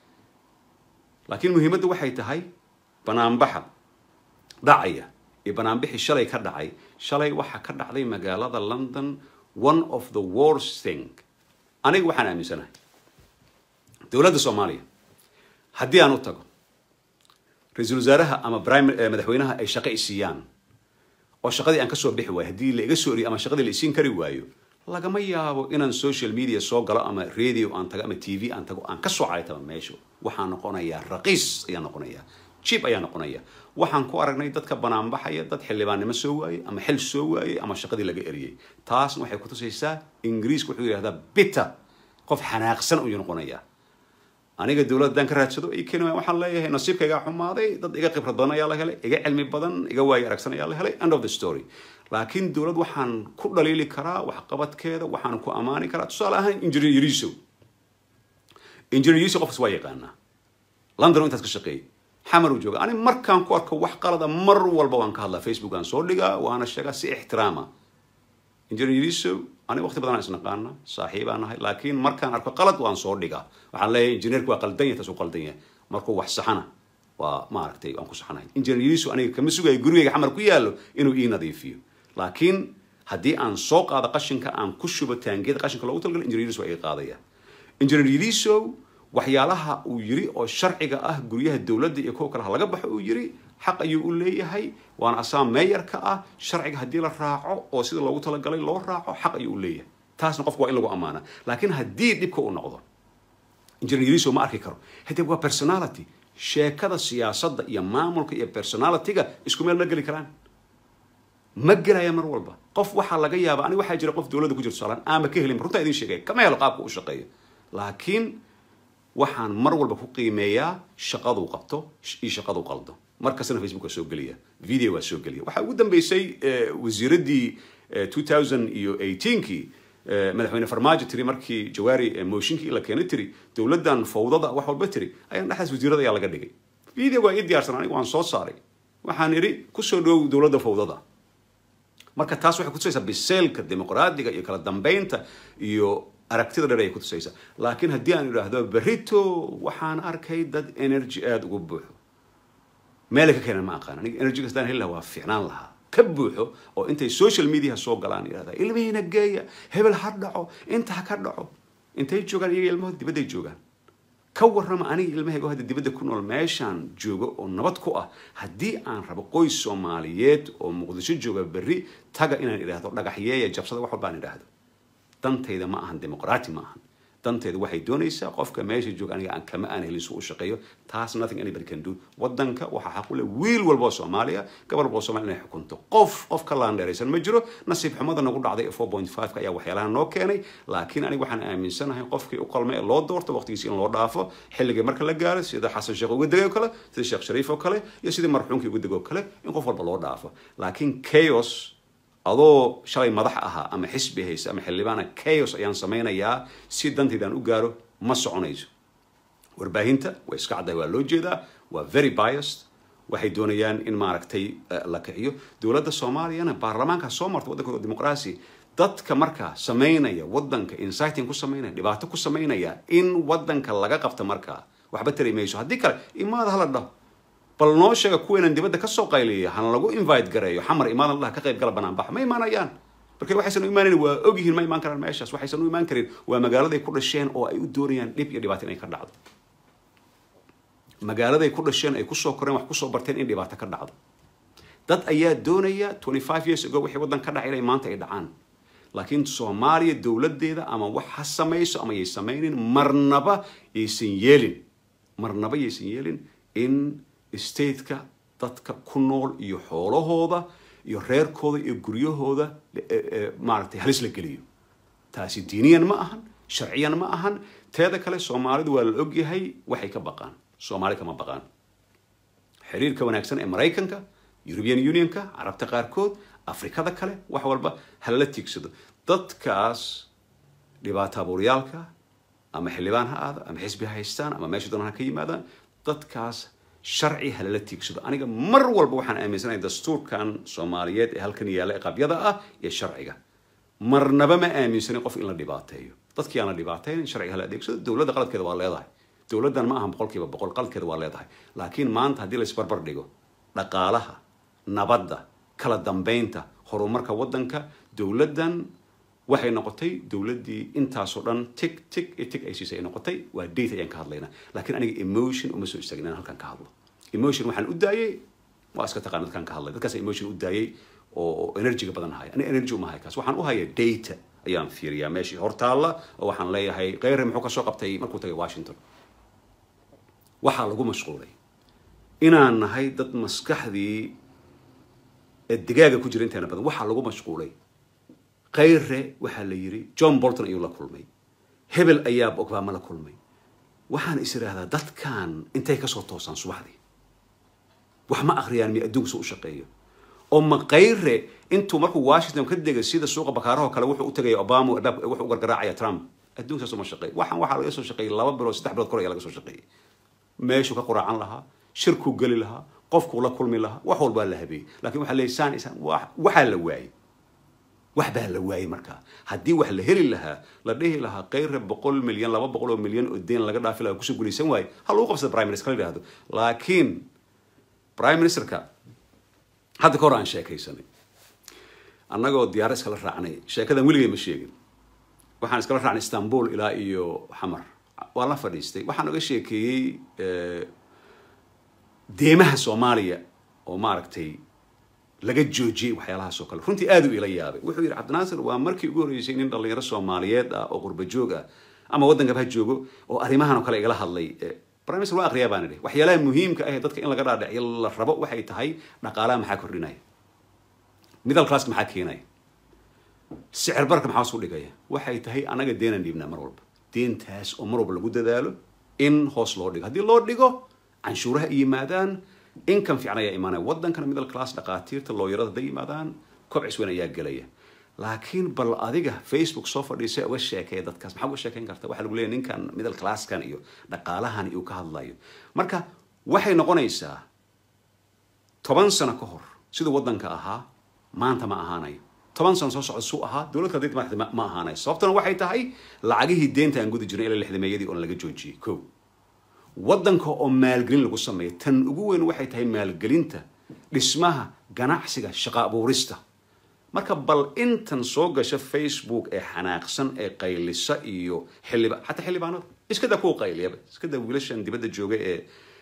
laakiin muhiimadda waxay tahay banaanbaxa dhacaya iyo banaanbixii shalay ka dhacay shalay waxaa ka dhacday magaalada london one of the worst thing aniga waxaan aaminsanahay dowladda soomaaliya haddii aan u tago ra-iisul wasaaraha ama madaxweynaha ay shaqo isiiyaan oo shaqadii aan kasoo bixi waayo haddii la iga soo eriyo ama shaqadii la isiin kari waayo lagama yaabo inaan social media soo galo ama radio aan tago ama t v aan tago aan kasoo caytaba meesha waxaa noqonayaa raqiis ayaa noqonaya jib ayaa noqonaya waxaan ku aragnay dadka banaanbaxaya dad xildhibaannimo soo waayey ama xil soo waayey ama shaqadii laga eriyey taasna waxay kutusaysaa ingiriiska wuxuu yidhahdaa bitter qof xanaaqsan ayuu noqonayaa aniga dowladdan ka raadsado ay keeni waxaan leeyahay nasiibkaygaa xumaaday dad iga khibrad badan ayaa la helay iga cilmi badan iga waayo aragsan ayaa la helay end of the story laakiin dowlad waxaan ku dhaliili karaa waxqabadkeeda waxaan ku ammaani karaa tusaale ahaan engineer yariso engineer yariso qofkas waa yaqaanaa london intaas ka shaqeeyay xamar uu jooga ani markaan ku arko wax qalada mar walba waan ka hadlaa facebook aan soo dhigaa waana sheegaa si ixtiraama engineer yariso aniga waqti badan aan isnaqaana saaxiibaan nahay laakiin markaan arko qalad waan soo dhigaa waxaan leeyahay injineerku waa qaldan yahay taas uu qaldan yahay markuu wax saxana waa maaragtay waan ku saxanahay engineer yariso aniga kama sugayo gurigayga xamar ku yaallo inuu ii nadiifiyo laakiin haddii aan soo qaado qashinka aan ku shubo taangiyada qashinka loogu talagalo engineer yariso waa iga qaadaya engineer yariso waxyaalaha uu yiri oo sharciga ah guryaha dowladda iyo kuwa kale ha laga baxo uu yiri xaq ayuu u leeyahay waana asaa meeyarka ah sharciga haddii la raaco oo sida loogu talagalay loo raaco xaq ayuu u leeyahay taasna qofku waa in lagu ammaana laakiin haddii dhibka uu noqdo engineer yariso ma arki karo hadee waa personality sheekada siyaasadda iyo maamulka iyo personalityga isku meel ma geli karaan ma gelaya mar walba qof waxaa laga yaaba ani waxaa jira qof dowladda ku jirto saalaan aama ka helin runtaa idin sheegaya kama helo qaabka u shaqeeyo laakiin waxaan mar walba ku qiimeeyaa shaqaduu qabto iyo shaqaduu qaldo markastana facebook waa soo geliya video waa soo geliya waxaa ugu dambeysay wasiiraddii two thousand iyo eighteenkii madaxweyne farmaajo tiri markii jawaari mooshinkii la keenay tiri dowladdan fawdada wax walba tiri ayaan dhexdaas wasiirada ayaa laga dhigay video waa ii diyaarsan aniga waan soo saaray waxaan idhi kusoo dhowow dowladda fawdada marka taas waxay kutusaysaa biseelka dimuqraadiga iyo kala dambeynta iyo aragtida dheer ayay kutusaysaa laakiin haddii aan idhaahdo berito waxaan arkay dad energy aada ugu buuxo meelay ka keenan ma aqaan aniga energy kastaan heli lahaa waa fiicnaan lahaa ka buuxo oo intay social media soo galaan yidhahdaa ilmihiina geeya hebel ha dhaco inta ha ka dhaco intay joogaan iyaga ilmahooda dibadday joogaan ka warrama aniga ilmahaygo hadda dibadda ku nool meeshaan joogo oo nabad ku ah haddii aan rabo qoys soomaaliyeed oo muqdisho jooga berri taga inaan idhaahdo dhagaxyeeya jabsada wax walba aan idhaahdo dantayda ma ahan dimuqraati ma ahan dantayda waxay doonaysaa qofka meesha jooga aniga aan kama aan helin su u shaqeeyo taas nothing anybody can do wadanka waxaa xaq u leh wiil walba oo soomaaliya gabar walba oo soomaaliya inay xukunto qof qof ka laandheeraysan ma jiro nasiib xumada nagu dhacday ee four point five ka ayaa waxyaalaha noo keenay laakiin aniga waxaan aaminsanahay qofkii u qalmay ee loo doorto waqtigiisa in loo dhaafo xilligii marka la gaaro sida xasan sheekh uga degay oo kale sida sheekh shariif oo kale iyo sidii marxuumkii uga degay oo kale in qof walba loo dhaafo laakiin chaos adoo shalay madax ahaa ama xisbi haysa ama xildhibaana chaos ayaan samaynayaa si dantaydaan u gaaro ma soconayso warbaahinta way iska caddahay waa loo jeedaa waa very biased waxay doonayaan in maaragtay la kiciyo dowladda soomaaliyana baarlamaanka soo marta waddanka dimuqraasi dadka markaa samaynaya wadanka inciting ku samaynaya dhibaato ku samaynaya in wadanka laga qabta markaa waxba tari mayso haddii kale imaada hala dhaho bal noo sheega kuweenan dibadda kasoo qayliya hana lagu invite gareeyo xamar imaadan dhaha ka qayb gala banaanbax ma imaanayaan marka waxaysan u imaanayn waa ogyihiin ma imaan karaan meeshaas waxaysan u imaan karin waa magaaladay ku dhasheen oo ay u doonayaan dhib iyo dhibaato inay ka dhacdo magaaladay ku dhasheen ay kusoo koreen wax kusoo barteen in dhibaato ka dhacdo dad ayaa doonaya 25 years ago wixii waddan ka dhacay inay maanta ay dhacaan laakiin soomaaliya dowladdeeda ama wax ha samayso ama yay samaynin marnaba yaysan yeelin marnaba yaysan yeelin in stateka dadka ku nool iyo xoolahooda iyo reerkooda iyo guryahooda maaragtay halis la geliyo taasi diiniyan ma ahan sharciyan ma ahan teeda kale soomaalidu waa la ogyahay waxay ka baqaan soomaali kama baqaan xiriirka wanaagsan ee maraykanka european unionka carabta qaarkood afrikada kale wax walba halala tiigsado dadkaas dhibaato abuuryaalka ama xildhibaan ha aada ama xisbi ha haystaan ama meesha doonaan ha ka yimaadaan dadkaas sharci halala tiigsado aniga mar walba waxaan aaminsanahay dastuurkan soomaaliyeed ee halkan yaalla ee qabyada ah iyo sharciga marnaba ma aaminsanin qof in la dhibaateeyo dadkii aan la dhibaateyn sharciga hala adeegsado dowladda qaladkeeda waa leedahay dowladdan ma ahan boqolkiiba boqol qaladkeeda waa leedahay laakiin maanta haddii la isbarbar dhigo dhaqaalaha nabadda kala dambeynta horumarka waddanka dowladdan waxay noqotay dowladdii intaasoo dhan tig tig iyo tig ay siisay ay noqotay waa date ayaan ka hadlaynaa laakiin aniga emotion uma soo istaagin inaan halkan ka hadlo emotion waxaan u daayay waa iska taqaan dadkaan ka hadlay dadkaas emotion u daayay oo energyga badan haya aniga energy uma haya kaas waxaan u haya data ayaan fiiriyaa meeshii hortaalla oo waxaan leeyahay kheyre muxuu kasoo qabtay markuu tagay washington waxaa lagu mashquulay inaan nahay dad maskaxdii digaaga ku jira inteena badan waxaa lagu mashquulay kheyre waxaa la yiri john bolton ayuu la kulmay hebel ayaa obama la kulmay waxaan is idhaahdaa dadkan intay kasoo toosaan subaxdii wax ma akhriyaan mi adduunka soo u shaqeeyo oo ma kheyre intuu markuu washington ka degay sida suuqa bakaaraho kale wuxuu u tagaya obama albaabka wuxuu u gargaraacaya trump adduunka saas uma shaqeey waxaan waxaa laga soo shaqeeyay laba bilood saddex bilood kor ayaa laga soo shaqeeyay meeshuu ka quraacan lahaa shirkuu geli lahaa qofkuu la kulmi lahaa wax walbaa la habeeyey laakiin waxaa leeyay saan isaan waxaa la waayey wax baa la waayey markaa haddii wax la heli lahaa la dhihi lahaa kheyre boqol milyan laba boqol oo milyan oo deen laga dhaafi lahaa kusoo guulaysan waayo ha lagu qabsada prime minister la yidhahdo laakiin prime ministerka hadda ka hor aan sheekaysanay annagoo diyaaro iskala raacnay sheekadan weligay ma sheegin waxaan iskala raacnay istanbul ilaa iyo xamar waan la fadhiistay waxaan oga sheekeeyey deemaha soomaaliya oo maaragtay laga joojiyey waxyaalahaas oo kale runtii aad u ila yaabay wuxuu yidhi cabdinaasir waa markii ugu horreysay nin dhallinyaro soomaaliyeed ah oo qurba joog ah ama waddankaba ha joogo oo arrimahan oo kale igala hadlay prime minister waa akhriyaa baan idhi waxyaalaha muhiimka ah ee dadka in laga dhaadhiciyo la rabo waxay tahay dhaqaalaha maxaa kordhinaya middle classka maxaa keenaya sicir barka maxaa hoos u dhigaya waxay tahay anaga deenaan dhiibnaa mar walba deentaas oo mar walba lagu dadaalo in hoos loo dhigo haddii loo dhigo canshuuraha ay yimaadaan income fiican ayaa imaanaya waddankana middle class dhaqaatiirta looyarada hadday yimaadaan kobcis weyn ayaa gelaya laakiin bal adiga facebook soo fadhiisa uga sheekeeya dadkaas maxaa uga sheekeyn karta waxaa lagu leeyahy ninkan middle classkan iyo dhaqaalahan uu ka hadlayo marka waxay noqonaysaa toban sano ka hor siduu waddanka ahaa maanta ma ahaanayo toban sano soo socda suu ahaa dowladka hadday madaxda ma ahaanayo sababtuna waxay tahay lacagihii deenta aan gudi jirnay ilaa lixdameeyadii oon laga joojiyey ko waddanka oo maalgelin lagu sameeyo tan ugu weyn waxay tahay maalgelinta dhismaha ganacsiga shaqa abuurista marka bal intan soo gasha facebook ee xanaaqsan ee qaylisa iyo xildhiba xataa xildhibaanada iskadaa kuwa qayliyaba iskadaa wiilashan dibadda jooga ee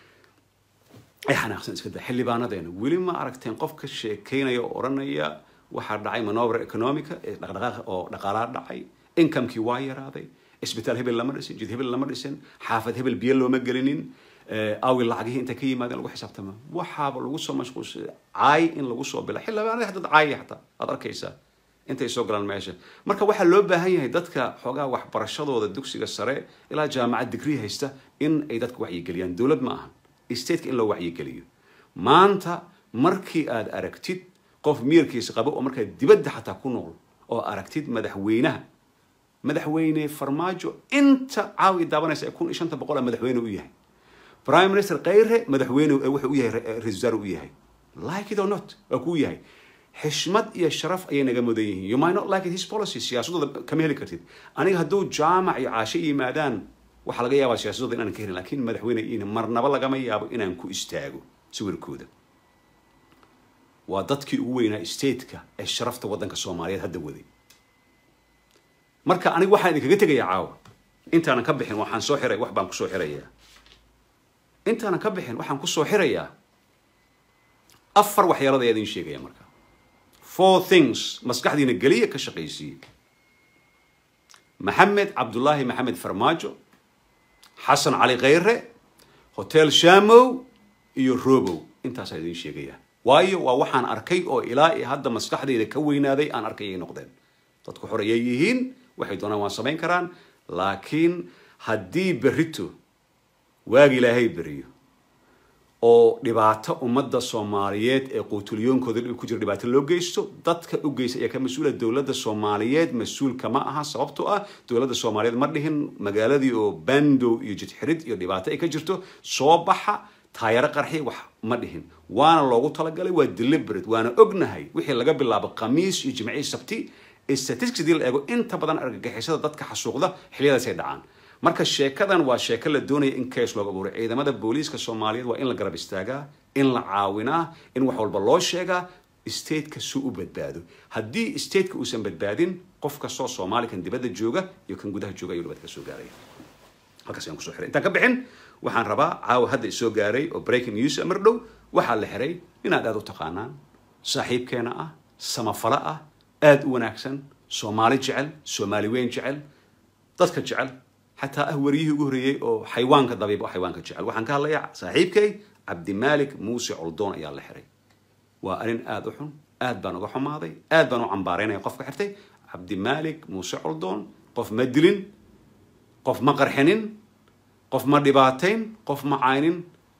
ay xanaaqsan iskadaa xildhibaanadeena weli ma aragteen qof ka sheekeynaya oo odhanaya waxaa dhacay manover economica ee dhaqdhaqaaqa oo dhaqaalaa dhacay incomekii waa yaraaday isbitaal hebel lama dhisin jid hebel lama dhisin xaafad hebel biyo looma gelinin awi lacagihii inta ka yimaadeen lagu xisaabtama waxaaba lagu soo mashquulsay caay in lagu soo bila xildhibaanada xataa caaya xataa aad arkaysaa intay soo galaan meesha marka waxaa loo baahan yahay dadka xoogaa waxbarashadooda dugsiga sare ilaa jaamacad digrii haysta in ay dadka wacyigeliyaan dowlad ma ahan stateka in loo wacyigeliyo maanta markii aad aragtid qof miyirkiisa qabo oo markaa dibadda xataa ku nool oo aragtid madaxweynaha madaxweyne farmaajo inta caawi daabanaysa ee kun iyo shanta boqol a madaxweyne u yahay prime minister kheyre madaxweyne wuxuu u yahay ra-isul wasaare u yahay like it or not waa kuu yahay xishmad iyo sharaf ayay naga mudan yihiin you might not like it his policy siyaasadooda kama heli kartid aniga hadduu jaamac iyo caasho yimaadaan waxaa laga yaabaa siyaasadooda inaan ka helin laakiin madaxweyne iina marnaba lagama yaabo inaan ku istaago sawirkooda waa dadkii ugu weynaa stateka ee sharafta waddanka soomaaliyeed hadda waday marka aniga waxaan idinkaga tegayaa caawa intaanan ka bixin waxaan soo xiray wax baan kusoo xirayaa intaanan ka bixin waxaan kusoo xirayaa afar waxyaalood ayaa idin sheegaya marka four things maskaxdiina geliya ka shaqaysiiye maxamed cabdullaahi maxamed farmaajo xasan cali khayre hotel shamow iyo robow intaasaa idin sheegaya waayo waa waxaan arkay oo ilaa iyo hadda maskaxdayda ka weynaaday aan arkay ay noqdeen dadku xor ayay yihiin waxay doonaan waan samayn karaan laakiin haddii berrito waagi ilaahay beriyo oo dhibaato ummadda soomaaliyeed ee quutulyoonkooda ku jira dhibaato loo geysto dadka u geysta ayaa ka mas-uula dowladda soomaaliyeed mas-uulka ma aha sababtoo ah dowladda soomaaliyeed ma dhihin magaaladii oo bandow iyo jidxirid iyo dhibaato ay ka jirto soo baxa taayaro qarxi wax ma dhihin waana loogu talagalay waa deliberate waana ognahay wixii laga bilaabo khamiis iyo jimcii sabti statistics hadii la eego inta badan argagixisada dadka xasuuqda xiliyadaasay dhacaan marka sheekadan waa sheeko la doonaya in kees looga abuuray ciidamada booliiska soomaaliyeed waa in la garab istaagaa in la caawinaa in wax walba loo sheegaa stateka suu u badbaado haddii stateka uusan badbaadin qof kastoo soomaali kan dibadda jooga iyo kan gudaha jooga ayuu dhibaato ka soo gaaraya halkaas ayaan kusoo xiray intaan ka bixin waxaan rabaa caawa hadda isoo gaaray oo breaking news mar dhow waxaa la xiray inaad aad u taqaanaan saaxiibkeena ah samafalo ah aada u wanaagsan soomaali jecel soomaali weyn jecel dadka jecel xataa ah wariyihii ugu horreeyey oo xayawaanka dabiib oo xayawaanka jecel waxaan ka hadlayaa saaxiibkay cabdimaalik muuse coldoon ayaa la xiray waa arrin aada u xun aad baan uga xumaaday aad baan u cambaaraynaya qofka xirtay cabdimaalik muuse coldoon qof ma dilin qof ma qarxinin qof ma dhibaatayn qof ma caynin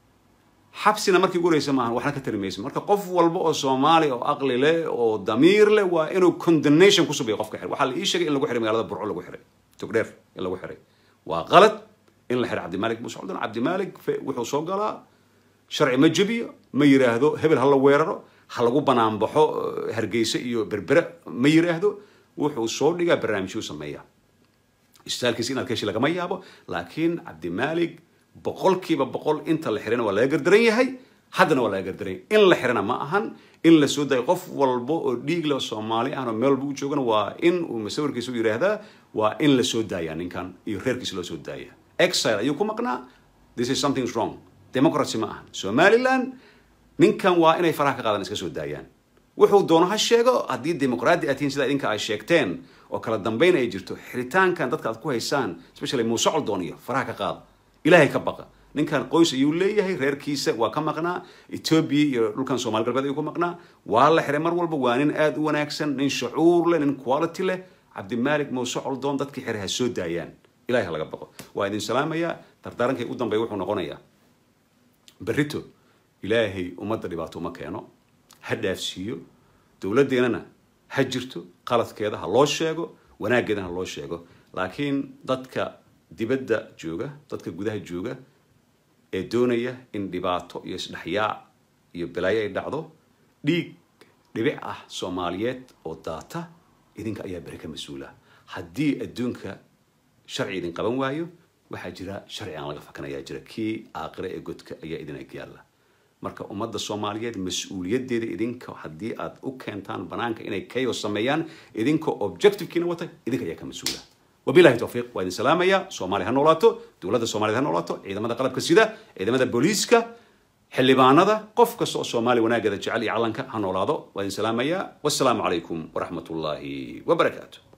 xabsina markii ugu horeysa maahan waxna ka tari maysa marka qof walba oo soomaali oo aqli leh oo damiir leh waa inuu condemnation ku subiyo qofka xir waxaa la ii sheegay in lagu xiray magaalada burco lagu xiray togdheer in lagu xiray waa qalad in la xiray cabdimaalik muuse coldoon cabdimaalik wuxuu soo galaa sharci ma jebiyo ma yiraahdo hebel ha la weeraro ha lagu banaanbaxo hargeysa iyo berbere ma yiraahdo wuxuu soo dhigaa barnaamijyuu sameeya istaalkiisa inaad ka heshi lagama yaabo laakiin cabdimaalik boqolkiiba boqol inta la xirana waa laga gardaran yahay haddana waa laga gardaran yahay in la xirana ma ahan in la soo dayo qof walba oo dhiig leh soomaali ahna meel walba u joogana waa in uu masawirkiisa u yidhaahdaa waa in la soo daaya ninkan iyo reerkiisa loo soo daaya exile ayuu ku maqnaa this is something wrong democracy ma ahan somaliland ninkan waa inay faraha ka qaadan iska soo daayaan wuxuu doono ha sheego haddii dimuqraadi aad tihiin sida idinka ay sheegteen oo kala dambayn ay jirto xiritaankan dadka aad ku haysaan especially muuse coldoon iyo faraha ka qaada ilaahay ka baqa ninkan qoys ayuu leeyahay reerkiisa waa ka maqnaa etoobiya iyo dhulkan soomali galbeed ayuu ku maqnaa waa la xiray mar walba waa nin aada u wanaagsan nin shucuur leh nin quality leh cabdimaalik muuse coldoon dadkii xiray ha soo daayaan ilahay ha laga baqo waa idin salaamayaa dardaarankay u dambeeya wuxuu noqonayaa berrito ilaahay ummadda dhibaato uma keeno ha dhaafsiiyo dowladdeenana ha jirto qaladkeeda ha loo sheego wanaaggeedana ha loo sheego laakiin dadka dibadda jooga dadka gudaha jooga ee doonaya in dhibaato iyo isdhexyaac iyo balaayo ay dhacdo dhiig dhibic ah soomaaliyeed oo daata idinka ayaa beri ka mas-uula haddii adduunka sharci idin qaban waayo waxaa jira sharci aan laga fakanayaa jira kii aaqire ee godka ayaa idin ag yaalla marka ummadda soomaaliyeed mas-uuliyaddeeda idinka haddii aad u keentaan banaanka inay kayo sameeyaan idinka objectivekiina wata idinka ayaa ka mas-uula wabilahi towfiiq waa idin salaamaya soomaaliya ha noolaato dowladda soomaaliyed ha noolaato ciidamada qalabka sida ciidamada booliiska xildhibaanada qof kasta oo soomaaliya wanaaggeeda jecel iyo calanka ha noolaado waa idin salaamaya wassalaamu calaykum waraxmat ullaahi wabarakaatu